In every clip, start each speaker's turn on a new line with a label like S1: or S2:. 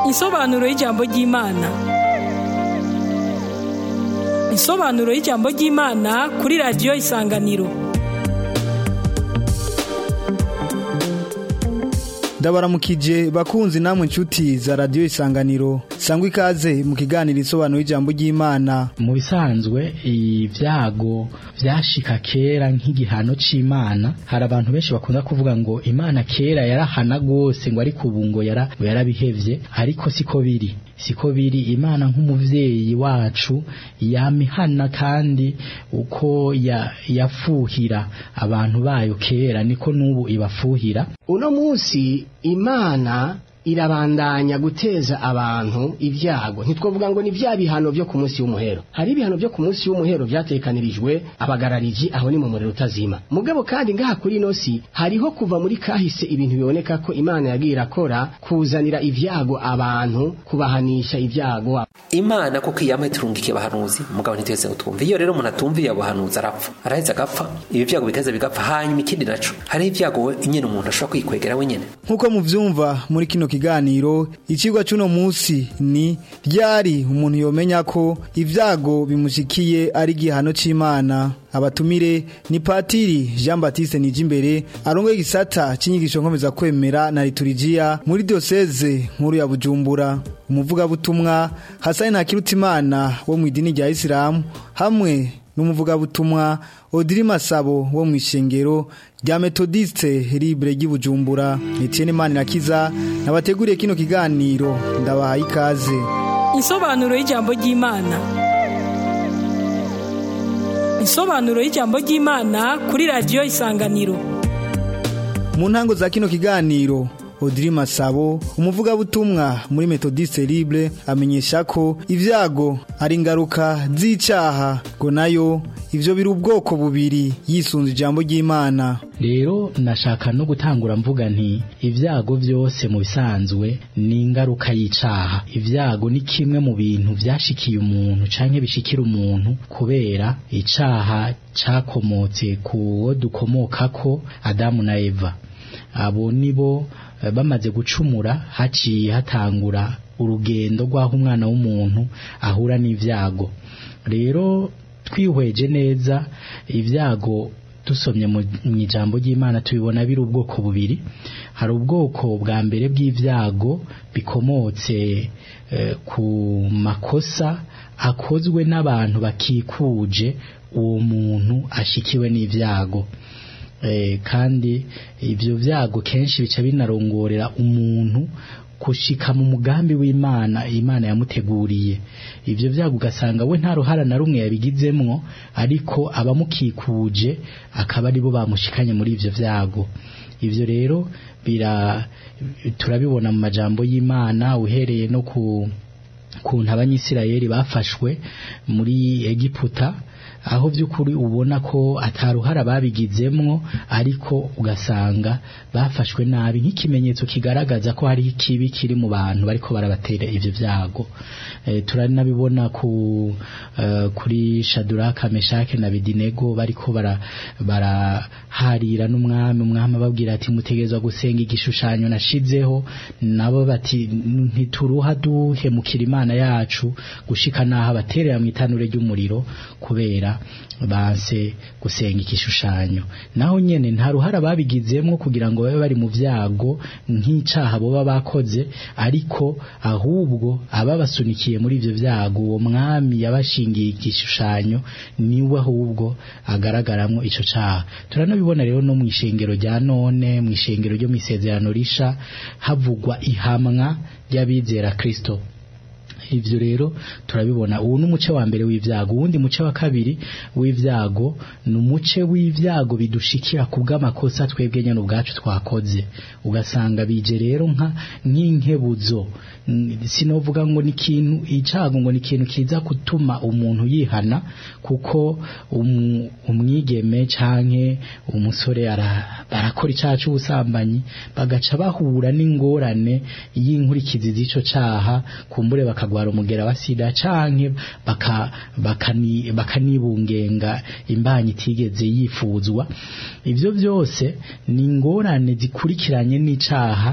S1: Insobanuro y'ijambo ry'Imana. Insobanuro y'ijambo ry'Imana kuri radiyo Isanganiro.
S2: ndabaramukije bakunzi namwe inshuti za radiyo isanganiro sangwa ikaze mu kiganiro insobanuro y'ijambo ry'imana
S3: mu bisanzwe ibyago byashika kera nk'igihano c'imana hari abantu benshi bakunda kuvuga ngo imana kera yarahana rwose ngo ariko ubu ngo yara ngo yarabihevye ariko siko biri siko biri imana nk'umuvyeyi wacu yamihana kandi uko ya, yafuhira abantu bayo kera niko n'ubu ibafuhira
S4: uno munsi imana irabandanya guteza abantu ibyago ntitwavuga ngo ni bya bihano byo ku munsi w'umuhero hari ibihano byo ku munsi w'umuhero byatekanirijwe abagarariji aho ni mu muriro utazima mugabo kandi ngaha kuri ino si hariho kuva muri kahise ibintu biboneka ko imana yagiye irakora kuzanira ibyago abantu kubahanisha ibyago
S5: imana kuko iyamwe turungikiye abahanuzi mugabo ntitwese utwumva iyo rero umuntu atumviye abahanuzi arapfa araheza agapfa ibi byago bikaza bigapfa hanyuma ikindi naco hariho ibyago nyene umuntu ashobora kwikwegera wenyene
S2: nk'uko muvyumva muri kino kiganiro icigwa c'uno musi ni ryari umuntu yomenya ko ivyago bimushikiye ari igihano c'imana abatumire ni patiri Jean Baptiste Nijimbere arongoye igisata c'inyigisho nkomeza kwemera na liturujia muri diocese nkuru ya Bujumbura umuvugabutumwa Hasani Ntakirutimana wo mu idini rya Islam hamwe n'umuvugabutumwa Odiri Masabo wo mu ishengero rya Methodiste Libre ry'Ibujumbura Etienne Manirakiza nabateguriye kino kiganiro ndabahaye ikaze
S1: Insobanuro y'ijambo ry'Imana. Insobanuro y'ijambo ry'Imana kuri radiyo Isanganiro.
S2: mu ntango za kino kiganiro Odiri Masabo umuvugabutumwa muri Methodiste Libre amenyesha ko ivyago ari ingaruka z'icaha ngo nayo ivyo biri ubwoko bubiri yisunze ijambo ry'Imana
S3: rero nashaka no gutangura mvuga nti ibyago byose mu bisanzwe ni ingaruka y'icaha ibyago ni kimwe mu bintu vyashikiye umuntu canke bishikira umuntu kubera icaha cakomotse kuwo dukomokako Adamu na Eva abo nibo eh, bamaze gucumura haciye hatangura urugendo rw'aho umwana w'umuntu ahura n'ivyago rero twihweje neza ibyago dusomye mu ijambo ry'Imana tubibona biri ubwoko bubiri hari ubwoko bwa mbere bw'ivyago bikomotse eh, ku makosa akozwe n'abantu bakikuje uwo muntu ashikiwe n'ivyago eh, kandi ibyo vyago kenshi bica binarongorera umuntu kushika mu mugambi w'Imana Imana yamuteguriye ivyo vyago ugasanga we nta ruhara na rumwe yabigizemwo ariko abamukikuje akaba aribo bamushikanye muri ivyo vyago ivyo rero bira turabibona mu majambo y'Imana uhereye no ku kuntu abanyisirayeli bafashwe muri Egiputa aho by'ukuri ubona ko ataruhara babigizemwo ariko ugasanga bafashwe nabi nk'ikimenyetso kigaragaza ko hari ikibi kiri mu bantu bariko barabatera ivyo vyago e, turanabibona ku uh, kuri Shadraka Meshake na Bidinego bariko bara baraharira n'umwami umwami ababwira ati mutegezwa gusenga igishushanyo nashizeho nabo bati ntituruha duhemukira imana yacu gushika naho abaterera mu itanure ry'umuriro kubera banse gusenga igishushanyo naho nyene nta ruhara babigizemwo kugira ngo babe bari mu vyago nk'icaha boba bakoze ariko ahubwo ababasunikiye muri ivyo vyago uwo mwami yabashingiye igishushanyo niwe ahubwo agaragaramwo ico caha turanabibona rero no mw'ishengero rya none mw'ishengero ryo mw'isezerano risha havugwa ihamwa ry'abizera Kristo ivyo rero turabibona ubu n'umuce wa mbere w'ivyago uwundi muce wa kabiri w'ivyago ni umuce w'ivyago bidushikira ku bw'amakosa twebwe nyene ubwacu twakoze ugasanga bije rero nka nk'inkebuzo sinovuga ngo ni ikintu icago ngo ni ikintu kiza gutuma umuntu yihana kuko umu, umwigeme canke umusore barakora icaha c'ubusambanyi bagaca bahura n'ingorane y'inkurikizi z'ico caha kumbure bakagwara umugera wa sida canke baka bakani bakanibungenga imbanyi itigeze yifuzwa ivyo byose ni ingorane zikurikiranye n'icaha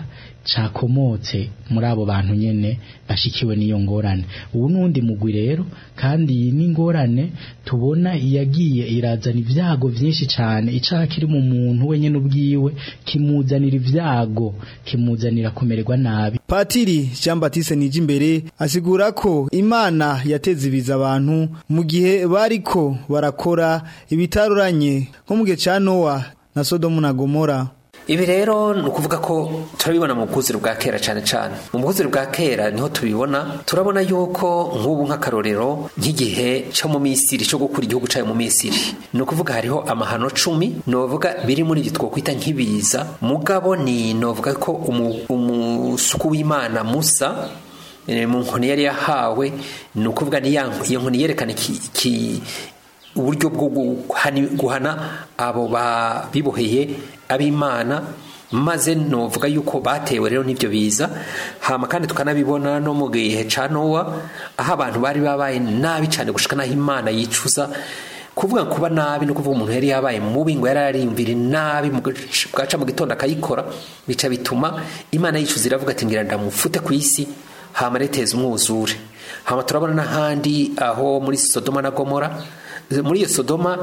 S3: cakomotse muri abo bantu nyene bashikiwe n'iyo ngorane ubu nundi mugwi rero kandi iyi ni ingorane tubona yagiye irazana ibyago byinshi cyane icaha kiri mu muntu wenyine ubwiwe kimuzanira ibyago kimuzanira kumererwa nabi
S2: Patiri Jean Baptiste Nijimbere asigura ko Imana yateze ibiza abantu mu gihe bariko barakora ibitaruranye nko mu gihe ca Noah na Sodomu na Gomora
S5: ibi rero ni ukuvuga ko turabibona mu bwuzure bwa kera cyane cyane mu bwuzure bwa kera niho tubibona turabona yuko nk'ubu nk'akarorero nk'igihe cyo mu misiri cyo gukura igihugu cyayo mu misiri ni ukuvuga hariho amahano cumi ni uvuga biri muri ibyo twakwita nk'ibiza mugabo ni ni uvuga ko umusuku w'imana musa mu nkoni yari yahawe ni ukuvuga iyo nkoni yerekana iki uburyo bwo guhana abo biboheye ab'imana maze novuga yuko batewe rero n'ibyo biza hama kandi tukanabibona no mu gihe ca nowa aho abantu bari babaye nabi cyane gushika naho imana yicuza kuvuga kuba nabi no kuvuga umuntu yari yabaye mubi ngo yari ariyumvira nabi bwaca mu gitondo akayikora bica bituma imana yicuza iravuga ati ngira ndamufute ku isi hama reteza umwuzure hama turabona n'ahandi aho muri sodoma na gomora muri iyo sodoma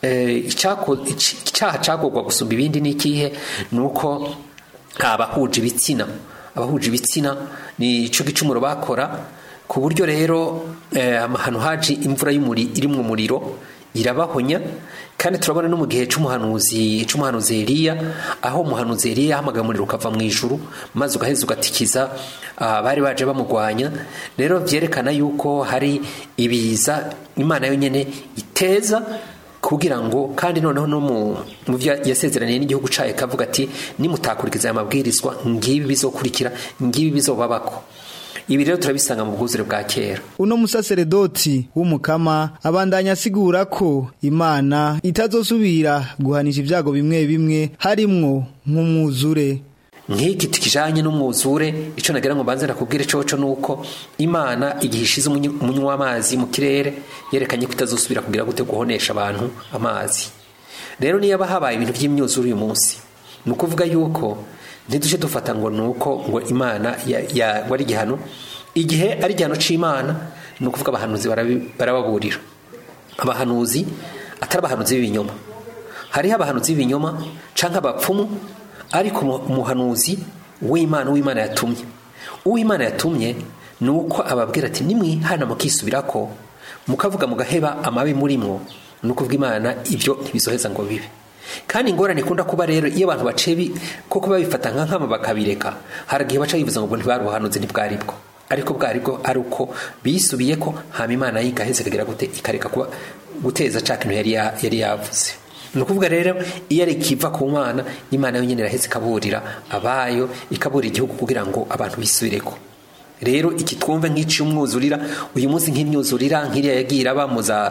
S5: icyaha cyagorwa gusumba ibindi ni ikihe ni uko abahuje ibitsina abahuje ibitsina ni icyo gicumuro bakora ku buryo rero amahano haje imvura irimo umuriro irabahonya kandi turabona no mu gihe cy'umuhanuzi cy'umuhanuzi Eliya aho umuhanuzi Eliya yahamagaye umuriro ukava mu ijuru maze ugaheza ugatikiza bari baje bamugwanya rero byerekana yuko hari ibiza imana yonyine iteza kugira ngo kandi noneho no mu byo yasezeraniye n'igihugu cyayo kavuga ati nimutakurikiza aya mabwirizwa ngibi bizokurikira ngibi bizobabako ibi rero turabisanga mu bwuzure bwa kera
S2: uno musaseredoti w'umukama abandanya asigura ko imana itazosubira guhanisha ibyago bimwe bimwe harimwo nk'umwuzure
S5: nk'iki kijanye n'umwuzure icyo nagira ngo mbanze nakubwire coco nuko imana igihe ishize umunywa w'amazi mu kirere yerekanye ko itazosubira kugira gute guhonesha abantu amazi rero niyo habaye ibintu by'imyuzure uyu munsi ni ukuvuga yuko ntiduje dufata ngo ni uko ngo imana wari igihano igihe ari igihano cy'imana ni ukuvuga abahanuzi barababurira abahanuzi atari abahanuzi b'ibinyoma hariho abahanuzi b'ibinyoma cyangwa abapfumu ariko umuhanuzi w'imana uw'imana yatumye uw'imana yatumye ni uko ababwira ati nimwihana mukisubira ko mukavuga mugaheba amabi murimwo ni ukuvuga imana ibyo ntibizoheza ngo bibe kandi ingorane ikunda kuba rero iyo abantu baciye koko babifata nka nkama bakabireka hari igihe baca bivuza ngo ntibari ubuhanuzi ntibwari bwo ariko bwari bwo ari uko bisubiye ko hama imana yigaheze ikagira gute ikareka kuba guteza ca kintu yari yari yavuze ni ukuvuga rero iyo ari ikiva ku mana imana yonyine iraheze ikaburira abayo ikaburira igihugu kugira ngo abantu bisubireko rero iki twumve nk'icumwuzurira uyu munsi nk'imyuzurira nk'iriya yagiye iraba mu za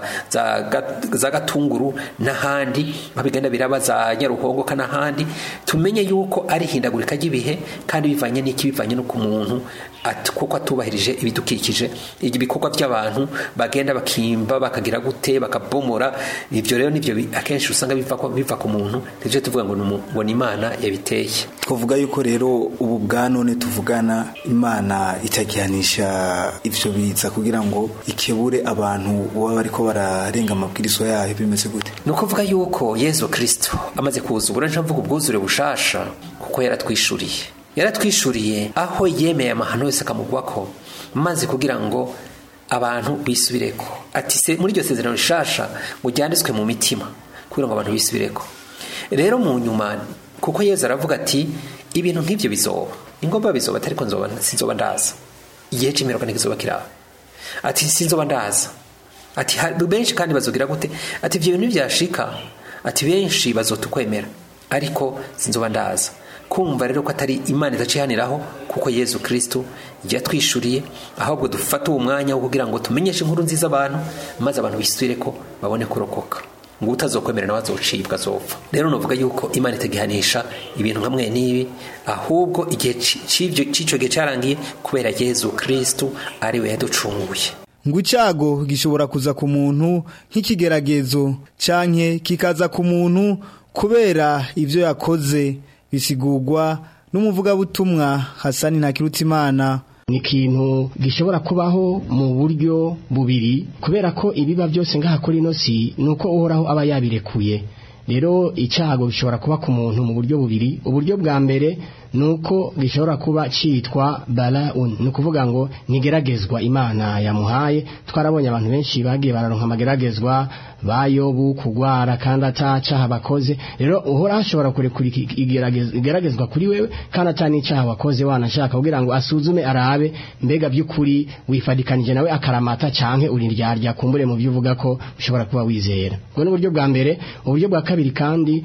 S5: za gatunguru n'ahandi babigenda biraba za nyaruhongo n'ahandi tumenye yuko ari ihindagurika ry'ibihe kandi bivanye n'iki bivanye no ku muntu kuko atubahirije ibidukikije ibikorwa by'abantu bagenda bakimba bakagira gute bakabomora ibyo rero nibyo akenshi usanga biva ku muntu nibyo tuvuga ngo ni imana yabiteye
S6: twavuga yuko rero ubu bwa none tuvugana imana itagihanisha ibyo biza kugira ngo ikebure abantu baba bariko bararenga amabwirizwa yayo bimeze gute
S5: ni ukuvuga yuko yezu kirisito amaze kuza ubura mvuga ubwuzure bushasha kuko yaratwishuriye yaratwishuriye aho yemeye amahano yose akamugwako maze kugira ngo abantu bisubireko ati se muri iryo sezerano rishasha ngo ryanditswe mu mitima kugira ngo abantu bisubireko rero mu nyuma kuko yezu aravuga ati ibintu nk'ibyo bizoba ingomba bizoba ariko sinzoba ndaza igihe cy'imirongo ntikizoba kiraba ati sinzoba ndaza ati benshi kandi bazogira gute ati ibyo bintu byashika ati benshi bazotukwemera ariko sinzoba ndaza kumva rero ko atari imana idacihaniraho kuko yezu kirisitu yatwishuriye ahubwo dufate uwo mwanya wo kugira ngo tumenyeshe inkuru nziza abantu maze abantu bisubire ko babone kurokoka ngo utazokwemera nawe azocibwa azopfa rero nuvuga yuko imana itagihanisha ibintu nka mwe n'ibi ahubwo igihe cy'icyo gihe cyarangiye kubera yezu kirisitu ariwe yaducunguye
S2: ngo icyago gishobora kuza ku muntu nk'ikigeragezo canke kikaza ku muntu kubera ibyo yakoze bisigurwa n'umuvugabutumwa Hasani Ntakirutimana
S4: ni ikintu gishobora kubaho mu buryo bubiri kubera ko ibiba byose ngaha kuri ino si ni uko uhoraho aba yabirekuye rero icyago gishobora kuba ku muntu mu buryo bubiri uburyo bwa mbere ni uko gishobora kuba cyitwa baraun ni ukuvuga ngo nigeragezwa imana yamuhaye twarabonye abantu benshi bagiye bararonka amageragezwa bayobu kugwara kandi atacaha bakoze rero uhora hashobora kurekura igeragezwa kuri wewe kandi atanicaha wakoze wanashaka kugira ngo asuzume arabe mbega by'ukuri wifadikanije nawe akaramata canke uri ryarya kumbure mu byo uvuga ko ushobora kuba wizera ubwo ni uburyo bwa mbere uburyo bwa kabiri kandi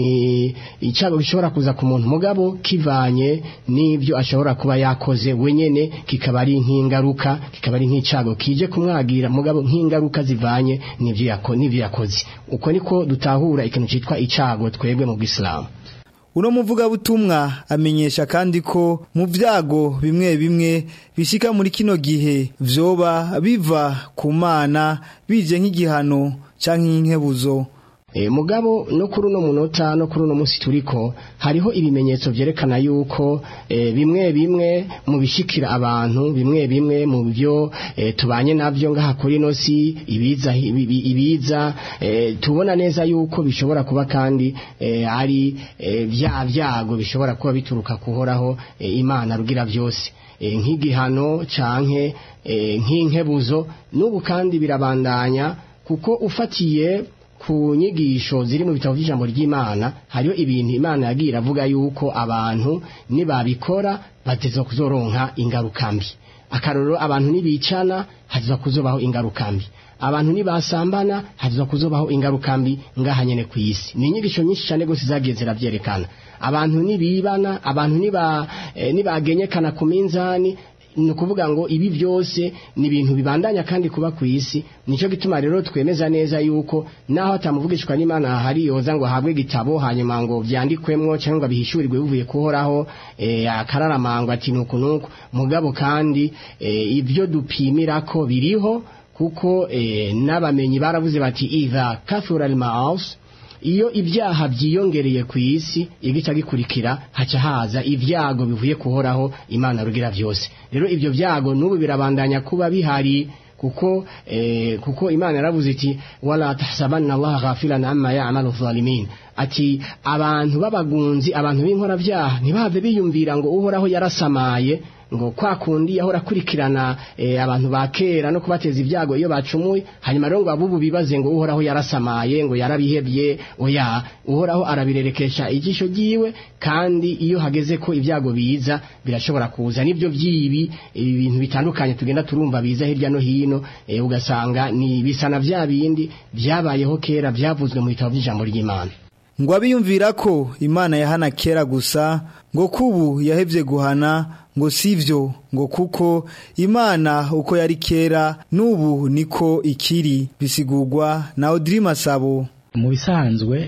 S4: ni icyago gishobora kuza ku muntu mugabo kivanye n'ibyo ashobora kuba yakoze wenyene kikaba ari nk'ingaruka kikaba ari nk'icago kije kumwagira mugabo nk'ingaruka zivanye n'ibyo yakoze n'ibyo yakoze uko niko dutahura ikintu cyitwa icago twebwe mu bw'isilamu
S2: uno muvugabutumwa amenyesha kandi ko mu byago bimwe bimwe bishika muri kino gihe vyoba biva ku mana bije nk'igihano canke nk'inkebuzo
S4: E, mugabo no kuri uno munota no kuri uno munsi turiko hariho ibimenyetso vyerekana yuko e, bimwe bimwe mu bishikira abantu bimwe bimwe mu byo e, tubanye navyo ngaha kuri no si ibiza ibi- ibiza e, tubona neza yuko bishobora kuba kandi e, ari e, vya vyago bishobora kuba bituruka kuhoraho e, imana rugira vyose e, nk'igihano canke e, nk'inkebuzo n'ubu kandi birabandanya kuko ufatiye ku nyigisho ziri mu bitabo by'ijambo ry'imana hariho ibintu imana yagiye iravuga yuko abantu nibabikora bateza kuzoronka ingaruka mbi akarorero abantu nibicana haza kuzobaho ingaruka mbi abantu nibasambana haza kuzobaho ingaruka mbi ngaha nyene ku isi ni inyigisho nyinshi cyane gose zagiye ziravyerekana abantu nibibana abantu niba eh, nibagenyekana ku minzani ni ukuvuga ngo ibi byose ni ibintu bibandanya kandi kuba ku isi nicyo gituma rero twemeza neza yuko naho atamuvugishwa n'imana hari yoza ngo ahabwe igitabo hanyuma ngo byandikwemwo cyangwa ngo bihishurirwe bivuye kuhoraho eh, akararamangwa ati nuku nuku mugabo kandi eh, ibyo dupimira ko biriho kuko eh, n'abamenyi baravuze bati idha kathura al-ma'as iyo ibyaha byiyongereye ku isi igica gikurikira haca haza ibyago bivuye kuhoraho imana rugira byose rero ibyo byago n'ubu birabandanya kuba bihari kuko eh, kuko imana yaravuze iti wala tahsabanna allaha ghafilan amma ya'malu zalimin ati abantu b'abagunzi abantu b'inkora byaha ntibave biyumvira ngo uhoraho yarasamaye ngo kwa kundi yahora akurikirana eh, abantu ba kera no kubateza ibyago iyo bacumuye hanyuma rero ngo abubu bibaze ngo uhoraho yarasamaye ngo yarabihebye oya uhoraho arabirerekesha ijisho ryiwe kandi iyo hageze ko ibyago biza birashobora kuza nibyo byibi ibintu bitandukanye tugenda turumva biza hirya no hino eh, ugasanga ni bisa na bya bindi byabayeho kera byavuzwe mu bitabo by'ijambo ry'imana
S2: ngo abiyumvira ko imana yahana kera gusa ngo kubu yahevye guhana ngo sivyo ngo kuko imana uko yari kera n'ubu niko ikiri bisigurwa na Audrey Masabo
S3: mu bisanzwe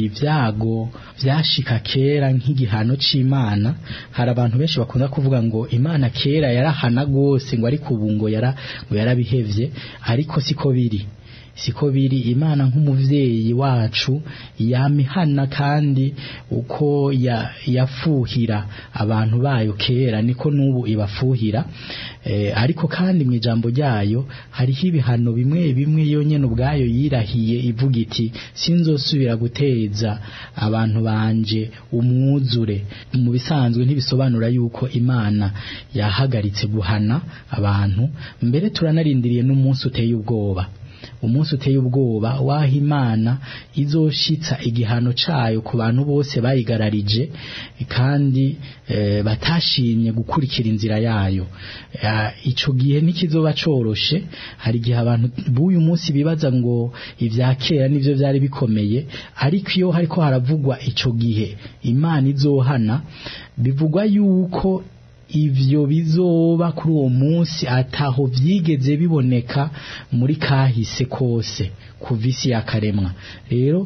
S3: ibyago byashika kera nk'igihano c'imana hari abantu benshi bakunda kuvuga ngo imana kera yarahana gose ngo ariko ubu ngo yara ngo yarabihevye ariko siko biri siko biri imana nk'umuvyeyi wacu yamihana kandi uko ya, yafuhira abantu bayo kera niko n'ubu ibafuhira e, ariko kandi mu ijambo ryayo hariho ibihano bimwe bimwe yonyene ubwayo yirahiye ivuga iti sinzosubira guteza abantu banje umwuzure mu bisanzwe ntibisobanura yuko imana yahagaritse guhana abantu mbere turanarindiriye n'umunsi uteye ubwoba umunsi uteye ubwoba waho imana izoshitsa igihano cayo ku bantu bose bayigararije kandi e, batashimye gukurikira inzira yayo e, ico gihe ntikizoba coroshe hari igihe abantu b'uyu munsi bibaza ngo ivya kera nivyo vyari bikomeye ariko iyo hariko haravugwa ico gihe imana izohana bivugwa yuko ivyo bizoba kuri uwo munsi ataho vyigeze biboneka muri kahise kose kuva isi yakaremwa rero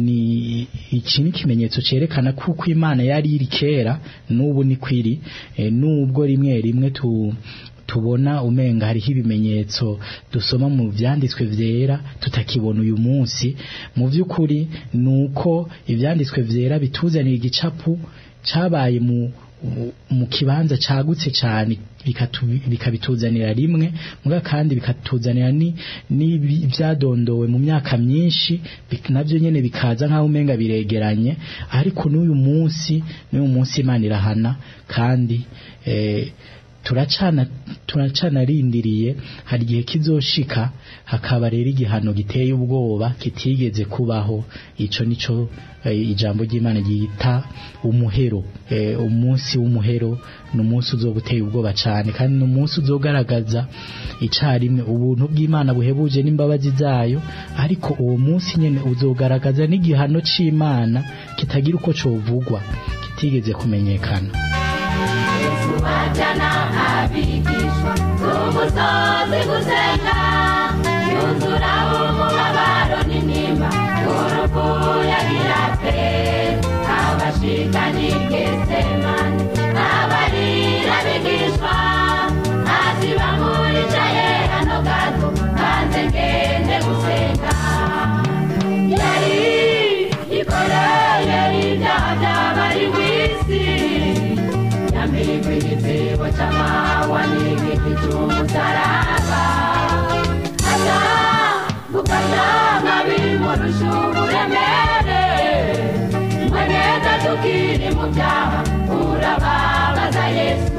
S3: ni iki ni ikimenyetso cerekana kuko imana yari iri kera n'ubu ni kwiri e, n'ubwo rimwe rimwe tu tubona umenga hariho ibimenyetso dusoma mu vyanditswe vyera tutakibona uyu munsi mu vy'ukuri nuko ivyanditswe vyera bituzanira igicapu cabaye mu u- mu kibanza cagutse cyane bikatu- bikabituzanira rimwe muga kandi bikatuzanira ni n'ibi- ivyadondowe mu myaka myinshi bik- navyo nyene bikaza nk'aho umenga biregeranye ariko n'uyu munsi n'uyu munsi Imana irahana kandi eh, turacana turacana rindiriye hari igihe kizoshika hakaba rero igihano giteye ubwoba kitigeze kubaho ico nico eh, ijambo ry'Imana ryita umuhero eh, umunsi w'umuhero ni umunsi uzoba uteye ubwoba cyane kandi ni umunsi uzogaragaza icarimwe ubuntu bw'Imana buhebuje n'imbabazi zayo ariko uwo munsi nyene uzogaragaza n'igihano c'Imana kitagira uko covugwa kitigeze kumenyekana
S7: wajyana abigishwa umusozi gusenga yuzura umubabaro n'intimba urupfu yagira pe abashikanye gesemani abarira bigishwa hasi bamuricaye hano gato hanze ngende gusenga yari yikoreye ibyaha by'abari mu isi yambikwa igitebo cy'amahwa n'igiti cy'umusaraba asa gufata nk'abimurusha uburemere mweneza tukiri mu byaha urababaza yesu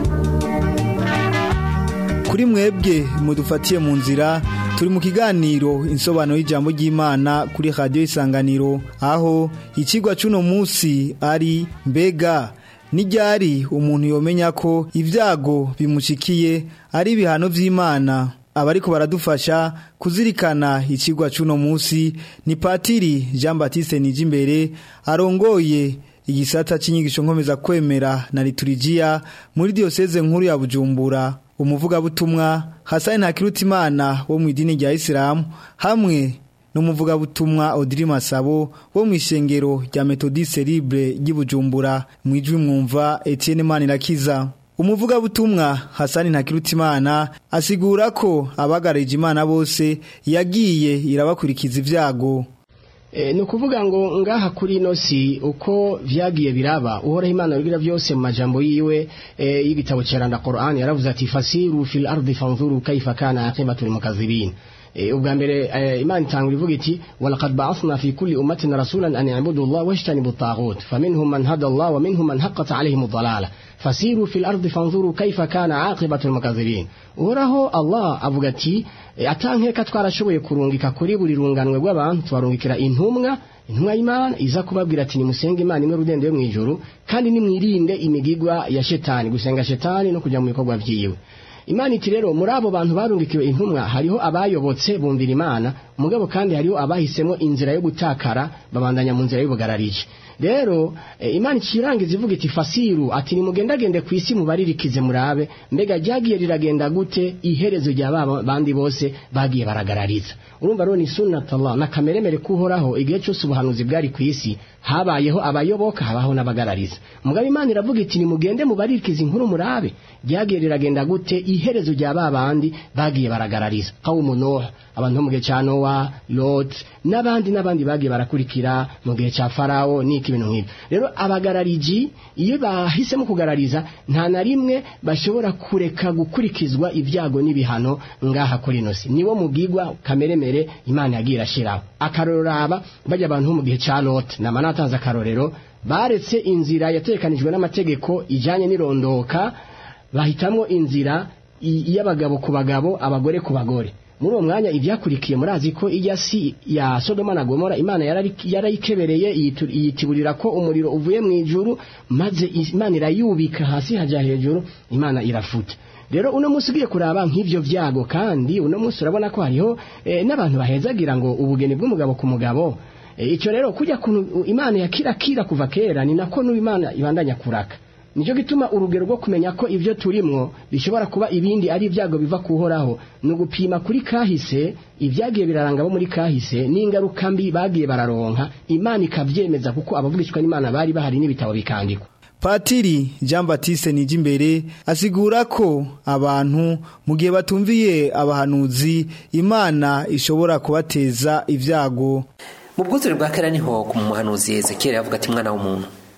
S2: kuri mwebwe mudufatiye mu nzira turi mu kiganiro insobanuro y'ijambo ry'Imana kuri radio isanganiro aho ikigwa cuno munsi ari mbega nijyari umuntu yomenya ko ibyago bimushikiye ari ibihano vy'Imana abariko baradufasha kuzirikana ikigwa cuno munsi ni patiri Jean Baptiste Nijimbere arongoye igisata c'inyigisho nkomeza kwemera na liturujia muri diocese nkuru ya Bujumbura umuvugabutumwa Hassan Ntakirutimana wo mu idini rya Islam hamwe n'umuvugabutumwa Odiri Masabo wo mu ishengero rya Methodiste Libre ry'Ibujumbura mu ijwi mwumva Etienne Manirakiza umuvugabutumwa Hassan Ntakirutimana asigura ko abagarije Imana bose yagiye irabakurikiza ivyago
S4: E, ni ukuvuga ngo ngaha kuri ino si uko vyagiye biraba uhoraho imana rugira byose mu majambo yiwe e, y'igitabo ceranda Qur'an yaravuze ati fasiru fil ardi fanzuru kaifa kana aqibatul mukazzibin e, ubwa mbere e, imana itangura ivuga iti walaqad ba'athna fi kulli ummatin rasulan an ya'budu Allah washtanibu at-taghut faminhum man hada Allah wa minhum man haqqat alayhim ad-dalalah fasiru fil ardi fanzuru kaifa kana aqibatul mukazzibin uhoraho Allah avuga ati e, atankeka twarashoboye kurungika kuri buri runganwe rw'abantu tubarungikira intumwa intumwa y'Imana iza kubabwira ati nimusenge Imana imwe rudende yo mu ijuru kandi nimwirinde imigigwa ya shetani gusenga shetani no kujya mu bikorwa vyiwe Imana iti rero muri abo bantu barungikiwe intumwa hariho abayobotse bumvira Imana mugabo kandi hariho abahisemo inzira yo gutakara babandanya mu nzira y'ubugararije rero e, Imana ikirangiza ivuga iti fasiru ati nimugendagende ku isi mubaririkize murabe mbega ryagiye riragenda gute iherezo rya baba bandi bose bagiye baragarariza urumva rero ni sunnatullah na kameremere kuhoraho igihe cyose ubuhanuzi bwari ku isi habayeho abayoboka habaho n'abagarariza mugabo Imana iravuga iti nimugende mubaririkize inkuru murabe ryagiye riragenda gute iherezo rya babandi bagiye baragarariza qaumu nuh abantu bo mu gihe cya nowa lot n'abandi n'abandi bagiye barakurikira mu gihe cya farawo n'iki ibintu nk'ibyo rero abagarariji iyo bahisemo kugarariza nta na rimwe bashobora kureka gukurikizwa ibyago n'ibihano ngaha kuri ino si niwo mubwigwa kameremere imana yagiye irashiraho akaroraba bajya abantu bo mu gihe cya lot nama natanze akarorero baretse inzira yatekanijwe n'amategeko ijyanye n'irondoka bahitamo inzira y'abagabo ku bagabo abagore ku bagore muri uwo mwanya ibyakurikiye murazi ko ijya si ya Sodoma na Gomora Imana yarayikebereye yitiburira ko umuriro uvuye mu ijuru maze Imana irayubika hasi hajya hejuru Imana irafuta rero uno munsi ugiye kuraba nk'ibyo byago kandi uno munsi urabona ko hariho n'abantu bahezagira ngo ubugeni bw'umugabo ku mugabo icyo rero kujya kuntu Imana yakirakira kuva kera ni nako n'Imana ibandanya kuraka nicyo gituma urugero rwo kumenya ko ibyo turimwo bishobora kuba ibindi ari ibyago biva kuhoraho ni ugupima kuri kahise ibyagiye biraranga bo muri kahise n'ingaruka mbi bagiye bararonka imana ikabyemeza kuko abavugishwa n'imana bari bahari n'ibitabo bikandikwa
S2: Patiri Jean Baptiste Nijimbere asigura ko abantu mu gihe batumviye abahanuzi Imana ishobora kubateza ibyago
S5: mu bwuzure bwa kera niho ku muhanuzi Ezekiel yavuga ati mwana w'umuntu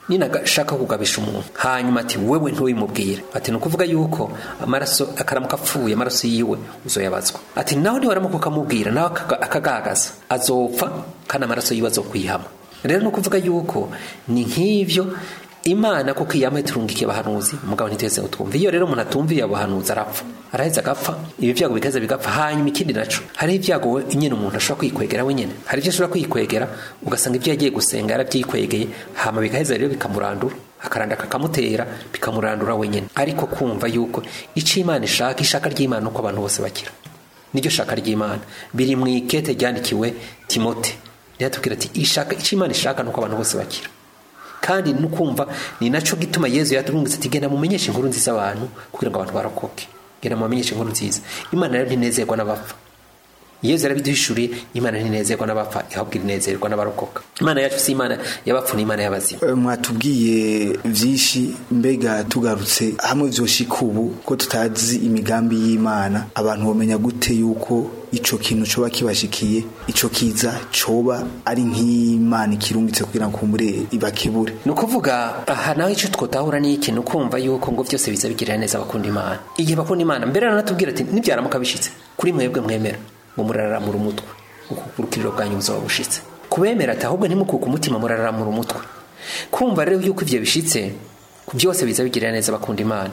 S5: ninagashaka kugabisha umuntu hanyuma ati wewe ntubimubwire ati ni ukuvuga yuko amaraso akaramuka apfuye amaraso yiwe uzoyabazwa ati nawe niwaramuka ukamubwira nawe akaga- akagagaza azopfa kandi amaraso yiwe azokwihama rero ni ukuvuga yuko ni nk'ivyo imana kuko iyama iturungikiye abahanuzi mugabo ntitwese ngo twumve iyo rero umuntu atumviye abahanuzi arapfa araheza agapfa ibi byago bikaza bigapfa hanyuma ikindi naco hariho ibyago we- nyine umuntu ashobora kwikwegera wenyine hari ibyo ashobora kwikwegera ugasanga ibyo yagiye gusenga yarabyikwegeye hama bigaheza rero bikamurandura akaranda kakamutera bikamurandura wenyine ariko kumva yuko icyo imana ishaka ishaka ry'imana uko abantu bose bakira niryo shaka ry'imana biri mu ikete ryandikiwe timote riratubwira ati ishaka icyo imana ishaka nuko abantu bose bakira kandi nukumva ni naco gituma yezu yaturungitse ati genda mumenyeshe inkuru nziza abantu kugira ngo abantu barokoke genda mubamenyeshe inkuru nziza imana rero ntinezerwa n'abapfa yezu yarabiduhishuriye imana ntinezerwa n'abapfa ahubwo inezerwa n'abarokoka imana yacu si imana y'abapfu ni imana y'abazima
S6: Eh, mwatubwiye vyinshi mbega tugarutse hamwe vyoshika ubu ko tutazi imigambi y'imana abantu bomenya gute yuko ico kintu coba kibashikiye ico kiza coba ari nk'imana ikirungitse kugira ngo kumbure ibakebure
S5: ni ukuvuga aha nawe icyo twotahura ni iki ni ukumva yuko ngo byose biza bigirira neza abakunda imana igihe bakunda imana mbere aranatubwira ati nibyaramuka bishitse kuri mwebwe mwemera ngo murararamura umutwe ukurukiriro bwanyu buzaba bushitse kubemera ati ahubwo ntimukuke umutima murararamura umutwe kumva rero yuko ibyo bishitse byose biza bigirira neza abakunda imana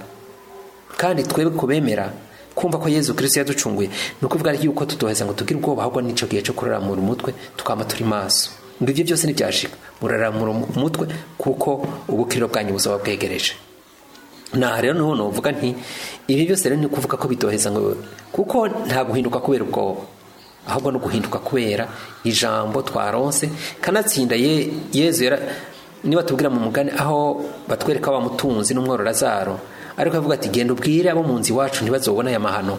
S5: kandi twebwe kubemera kumva ko yezu kirisito yaducunguye ni ukuvuga yuko tutoheza ngo tugire ubwoba ahubwo n'icyo gihe cyo kuraramura umutwe tukaba turi maso ngo ibyo byose ntibyashika muraramura umutwe kuko ubukiriro bwanyu buzaba bwegereje naha rero niho nuvuga nti ibi byose rero ni ukuvuga ko bidoheza ngo kuko nta guhinduka kubera ubwoba ahubwo no guhinduka kubera ijambo twaronse kanatsinda ye yezu yara niba tubwira mu mugani aho batwereka wa mutunzi n'umwororazaro ariko avuga ati genda ubwire abo mu nzu iwacu ntibazobona aya mahano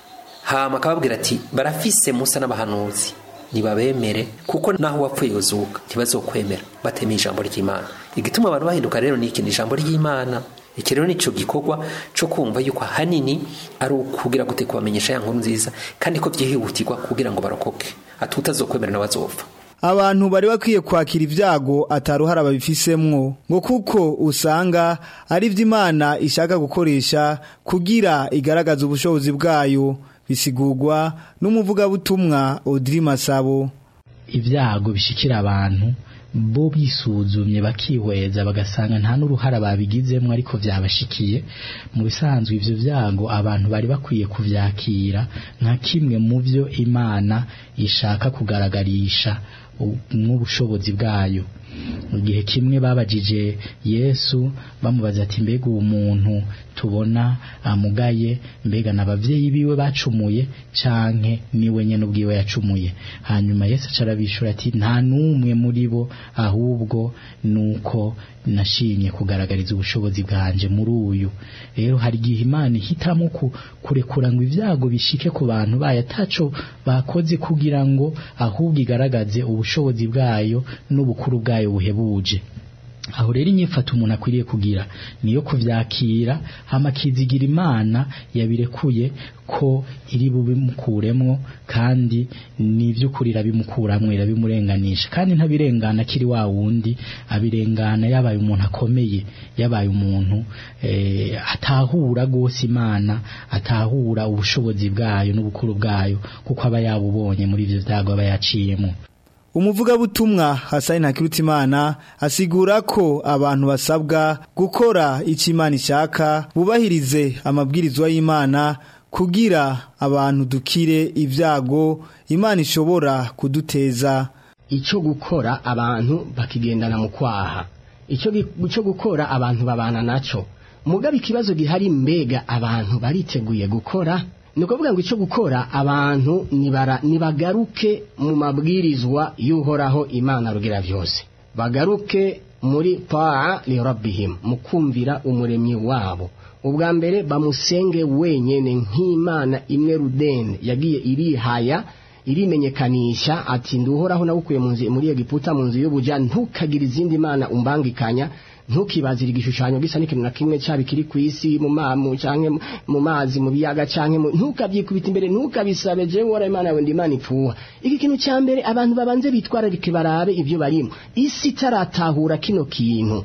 S5: hama akababwira ati barafise musa n'abahanuzi nibabemere kuko naho wapfuye uzuka ntibazokwemera batema ijambo ry'imana igituma abantu bahinduka rero ni iki ni ijambo ry'imana iki rero nicyo gikorwa cyo kumva yuko ahanini ari ukugira gute kubamenyesha ya nkuru nziza kandi ko byihutirwa kugira ngo barokoke ati utazokwemera nawe azopfa
S2: abantu bari bakwiye kwakira ibyago ataruhara babifisemwo ngo kuko usanga ari byo imana ishaka gukoresha kugira igaragaza ubushobozi bwayo bisigurwa n'umuvugabutumwa Audrey Masabo
S3: ibyago bishikira abantu bo bisuzumye bakihweza bagasanga nta n'uruhara babigizemo ariko byabashikiye mu bisanzwe ivyo vyago abantu bari bakwiye kuvyakira nka kimwe mu byo imana ishaka kugaragarisha nk'ubushobozi bwayo mu gihe kimwe babajije yesu bamubaza ati mbega uwo muntu tubona amugaye mbega n'abavyeyi biwe bacumuye canke niwe nyene ubwiwe yacumuye hanyuma yesu acarabishura ati nta n'umwe muri bo ahubwo nuko nashimye kugaragariza ubushobozi bwanje muri uyu rero hari igihe imana ihitamo ku- kurekura ngo ibyago bishike ku bantu bayo ataco bakoze kugira ngo ahubwo igaragaze ubushobozi bwayo n'ubukuru bwayo buhebuje aho rero inyifato umuntu akwiriye kugira niyo kuvyakira hama akizigira imana yabirekuye ko iri bubimukuremwo kandi n'ivy'ukuri irabimukuramwo irabimurenganisha kandi ntabirengana akiri wa wundi abirengana yabaye umuntu akomeye yabaye umuntu eh, atahura gose imana atahura ubushobozi bwayo n'ubukuru bwayo kuko aba yabubonye muri ivyo vyago aba yaciyemo
S2: umuvugabutumwa Hasani Ntakirutimana asigura ko abantu basabwa gukora icyo Imana ishaka bubahirize amabwirizwa y'Imana kugira abantu dukire ibyago Imana ishobora kuduteza
S4: icyo gukora abantu bakigendana mu kwaha icyo gi- icyo gukora abantu babana nacyo mugabe ikibazo gihari mbega abantu bariteguye gukora ni ukuvuga ngo icyo gukora abantu nibara- nibagaruke mu mabwirizwa y'uhoraho imana rugira byose bagaruke muri taa lirabihim mu kumvira umuremyi wabo ubwa mbere bamusenge wenyene nk'imana imwe rudende yagiye irihaya irimenyekanisha ati nduhoraho nawukuye mu nzu muri Egiputa mu nzu y'ubuja ntukagire izindi mana umbangikanya ntukibazire igishushanyo gisa n'ikintu na kimwe cyaba kiri ku isi mu mamu canke mu mazi mu biyaga canke mu- ntukabyikubita imbere ntukabisabe jewe wara imana yawe ndi imana ipfuha iki kintu cya mbere abantu babanze bitwararike barabe ibyo barimo isi itaratahura kino kintu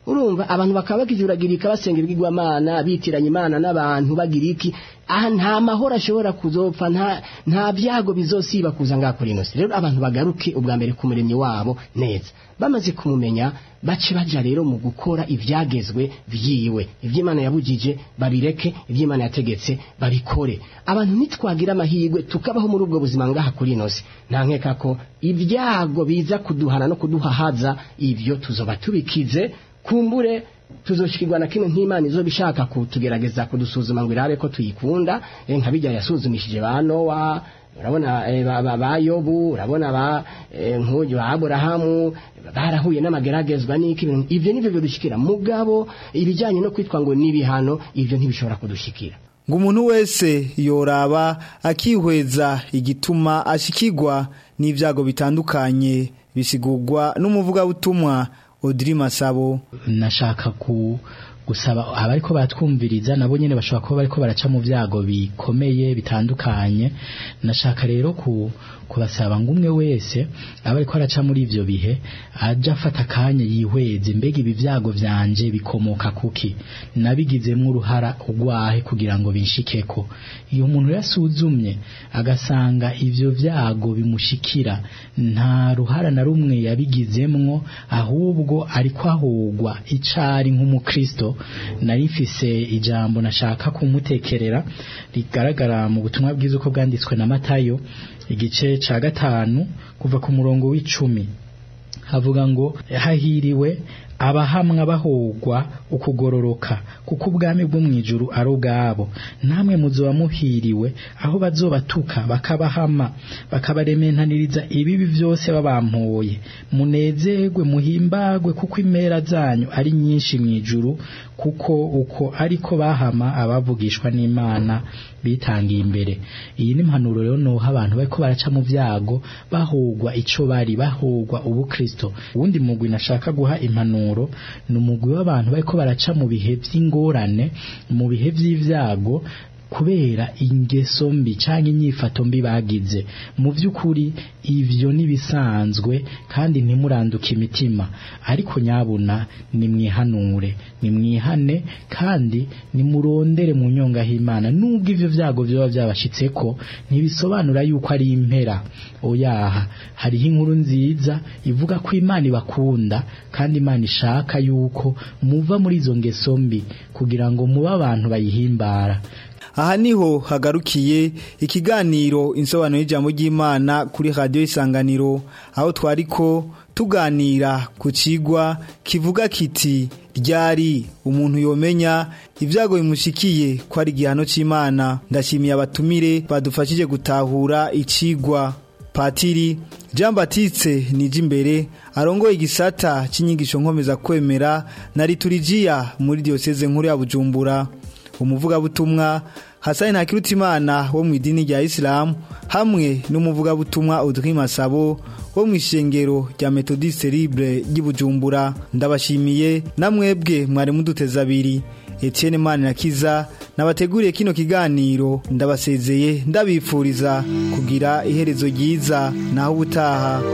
S4: urumva abantu bakaba bakijuragirika basenga ibigirwamana bitiranya imana n'abantu bagira iki aha nta mahoro ashobora kuzopfa nta nta byago bizosiba kuza ngaha kuri ino si rero abantu bagaruke ubwa mbere ku muremyi wabo neza bamaze kumumenya bace baja rero mu gukora ivyagezwe vyiwe ivy'imana yabujije babireke ivy'imana yategetse babikore abantu nitwagira amahirwe tukabaho muri ubwo buzima ngaha kuri ino si nta nkeka ko ibyago biza kuduhana no kuduhahaza ivyo tuzoba tubikize kumbure tuzoshikirwa na kino nk'imana izo bishaka kutugerageza kudusuzuma ngo irabe ko tuyikunda eh, nka bijya yasuzumishije ba nowa urabona eh, ba, ba, ba yobu urabona ba eh, nk'uyu ba aburahamu barahuye n'amageragezwa n'iki ibintu- ivyo nivyo bidushikira mugabo ibijyanye no kwitwa ngo n'ibihano ivyo ntibishobora kudushikira
S2: ngo umuntu wese yoraba akihweza igituma ashikirwa n'ibyago bitandukanye bisigurwa n'umuvugabutumwa Audrey Masabo
S3: nashaka ku gusaba abariko batwumviriza nabo nyene bashobora kuba bariko baraca mu vyago bikomeye bitandukanye nashaka rero ku kubasaba ngo umwe wese aba ariko araca muri ivyo bihe aja afata akanya yihweze mbega ibi vyago vyanje bikomoka kuki nabigizemwo uruhara ugwahe kugira ngo binshikeko iyo umuntu yasuzumye agasanga ivyo vyago bimushikira nta ruhara na rumwe yabigizemwo ahubwo ariko ahogwa icari nk'umukristo nari mfise ijambo nashaka kumutekerera rigaragara mu butumwa bwiza uko bwanditswe na matayo igice ca gatanu kuva ku murongo w'icumi havuga ngo hahiriwe abahamwa bahogwa ukugororoka kuko ubwami bwo mwijuru ari ubwabo namwe muzoba muhiriwe aho bazobatuka bakabahama bakabarementaniriza ibibi byose babampoye munezerwe muhimbagwe kuko impera zanyu ari nyinshi mwijuru kuko uko ariko bahama abavugishwa n'Imana bitangiye imbere iyi ni impanuro rero noha abantu bariko baraca mu vyago bahogwa ico bari bahogwa ubukristo uwundi mugwi nashaka guha impanuro ni umugwi w'abantu bariko baraca mu bihe vy'ingorane mu bihe vy'ivyago kubera ingeso mbi cyangwa inyifato mbi bagize mu by'ukuri ivyo nibisanzwe kandi ntimuranduke imitima ariko nyabuna nimwihanure nimwihane kandi nimurondere mu nyonga h'Imana nubwo ivyo vyago byoba byabashitseko ntibisobanura yuko ari impera oyaha hariho inkuru nziza ivuga ko Imana ibakunda kandi Imana ishaka yuko muva muri izo ngeso mbi kugira ngo mube abantu bayihimbara
S2: aha niho hagarukiye ikiganiro insobanuro y'ijambo ry'Imana kuri radio isanganiro aho twariko tuganira ku cigwa kivuga kiti ryari umuntu yomenya ibyago bimushikiye ko ari igihano c'Imana ndashimiye abatumire badufashije gutahura icigwa Patiri Jean Baptiste Nijimbere arongoye igisata c'inyigisho nkomeza kwemera na liturujia muri diocese nkuru ya Bujumbura umuvugabutumwa Hasani Ntakirutimana wo mu idini rya Islam hamwe n'umuvugabutumwa Audrey Masabo wo mu ishengero rya Methodiste Libre ry'Ibujumbura ndabashimiye namwebwe mwari muduteza abiri Etienne Manirakiza nabateguriye kino kiganiro ndabasezeye ndabifuriza kugira iherezo ryiza naho ubutaha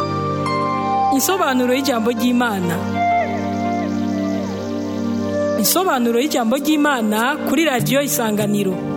S1: Insobanuro y'ijambo ry'Imana Insobanuro y'ijambo ry'Imana kuri radio Isanganiro